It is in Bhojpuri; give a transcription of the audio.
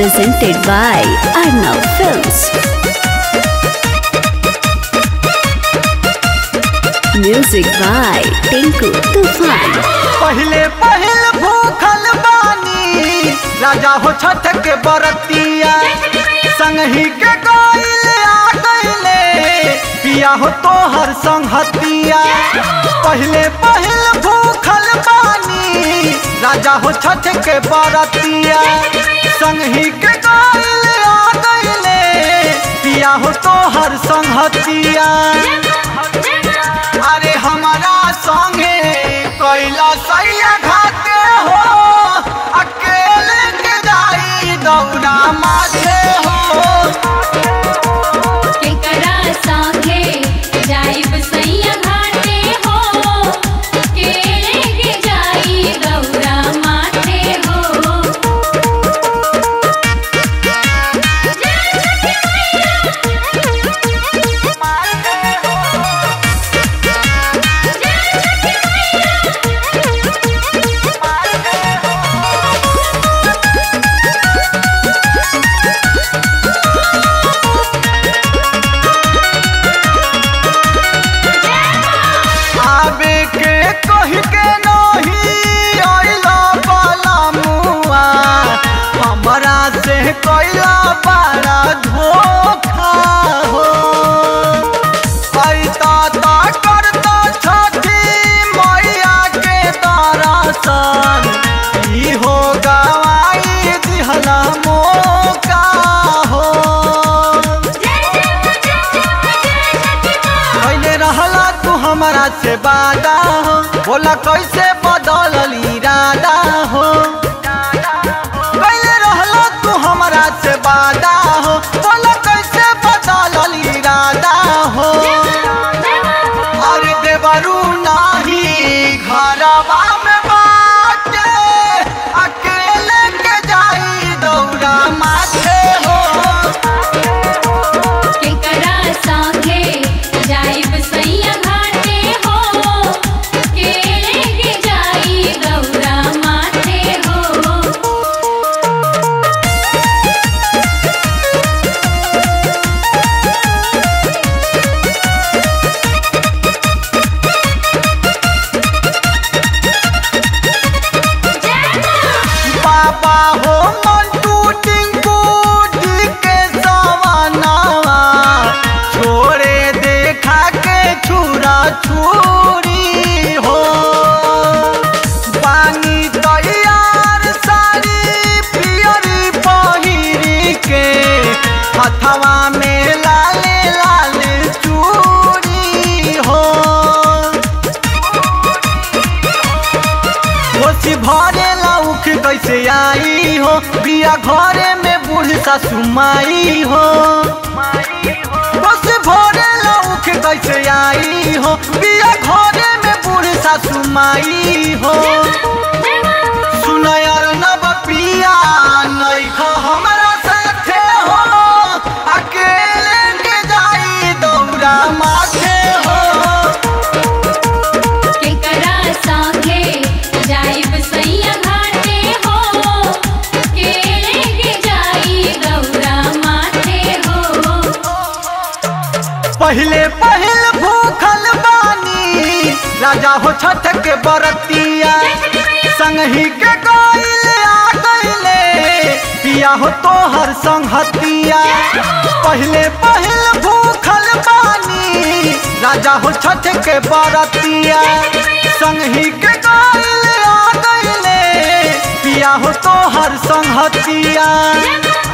presented by Arnav Films. Music by Tinku Tufan. पहले पहल भूखल बानी राजा हो छठ के बरतिया संगही के गइल आ गइले पिया हो तोहर संगतिया पहले पहल भूखल बानी राजा हो छठ के बरतिया संगही के गइल आ गइले पिया हो तोहर संगतिया अरे हमारा संगे कैला सैया घाटे हो अकेले के जाई दौड़ा माथे हो केकरा संगे जाइब सैया घाटे हो केले के जाई गौरा माथे हो आबे के कह के नहीं आइला बाला मुआ हमरा से कैला बड़ा धोखा हो ऐता ता करता छठी मैया के दरसन ई हो गवाई दिहला मौका हो कैले रहला तू हमरा से वादा हो बोला कैसे बदलल इरादा हो कैले रहला तू हमरा से वादा हो बोला कैसे बदलल इरादा हो अरे देवरू नाही घरवा में बाटे अकेले के जाई दौड़ा माथे हो केकरा संगे जाइब सैया घाटे हो केले के जाई गौरा माथे हो बाबा हो मंटू टिंकू डी के सवानावा छोड़े देखा के छुरा छुरी हो पानी तैयार सारी पियरी पहिरी के हथवा में लाले लाल चूड़ी हो कोसी भरे लौख कैसे आई हो बिया घरे में बूढ़ सासु माई हो कोसी भरे लौख कैसे आई हो बिया घरे में बूढ़ सासु माई हो सुनयर नब पिया नैख हमरा साथे हो अकेले के जाई दौड़ा माथे हो केकरा संगे जाइब सैया घाटे हो केले के जाई गौरा माथे हो पहले पहल भूखल बानी राजा हो छठ के बरतिया संगही के गइल आ गइले पिया हो तोहर संगतिया पहले पहल भूखल बानी राजा हो छठ के बरतिया संगही के गइल आ गइले पिया हो तोहर संगतिया